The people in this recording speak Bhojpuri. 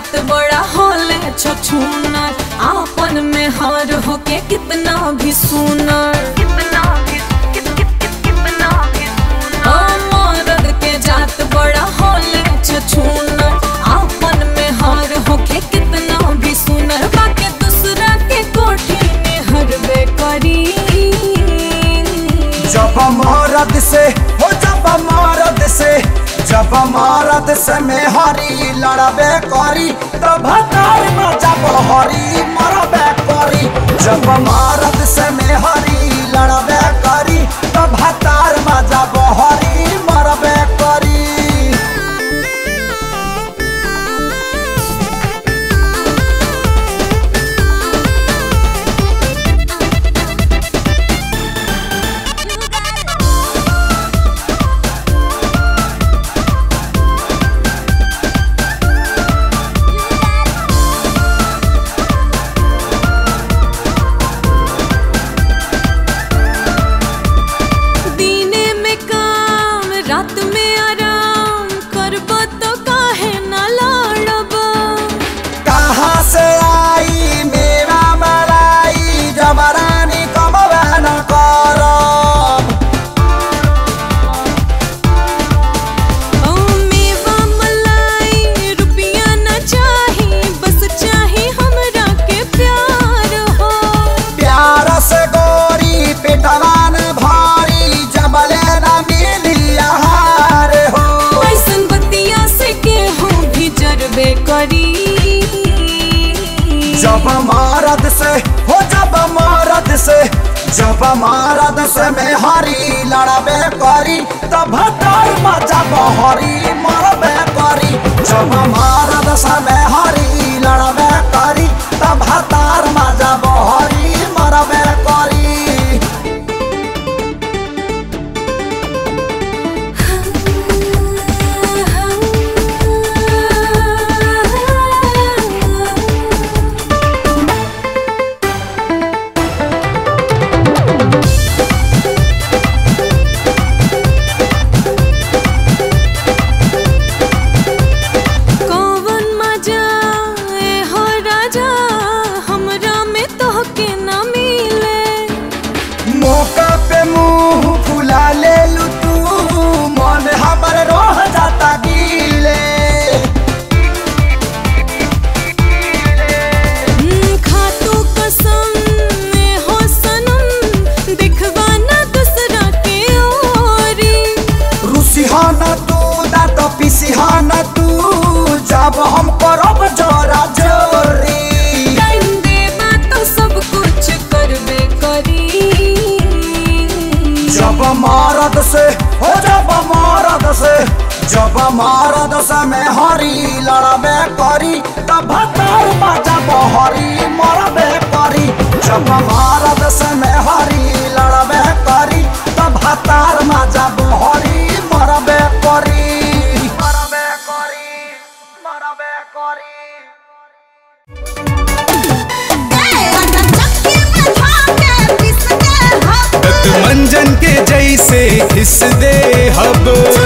जात बड़ा होले छछूनर आपन में हार होके कितना भी सुनर कितना भी कितना भी मरद के जात बड़ा होले छछूनर आपन में हार होके कितना भी सुनर बाके दूसरा के कोठी में हरबे करी जब मरद से हो जब मरद से जब मरद से में हरी लड़बे करी तब हतार में जब हरी मरबे करी जब मरद से में हरी लड़बे करी तब हतार में जब हरी मरबे करी दीने में काम रात में आराम करब तो काहे न लड़ब कहाँ से आई मेरा मलाई जबरानी कमबे न करब ओ मेवा मलाई रुपया न चाही बस चाही हमरा के प्यार हो प्यार से गोरी पिटवान भारी जबले न मिली आहार हो ऐसन बतिया से केहू भी जरबे करी जब मरद से हो जब मरद से जब मरद से में हरी लड़बे करी तब हतार में जब हरी मरबे करी जब मरद से में हरी लड़बे करी तब हतार में जब हरी मरबे करी कौवन मजा ए हो राजा हमरा में तोहके न मिले मौका पे मुंह फुला ले लू तू मन हमर रोह जाता गीले हम्म, खातू कसम ए हो सनम दिखवा न दूसरा के ओरी रुसिहाना तू दांत पिसिहाना तू जब हम करब जोरा जोरी टाइम देबा तो सब कुछ करबे करी जब मरद से हो जब मरद से जब मरद से में हरी लड़बे करी तब हतार जब हरी मरबे करी जब मरद से में हरी लड़बे करी तब हतार जब हरी मरबे करी मरबे करी मरबे करी मंजन के जैसे घिस दे हब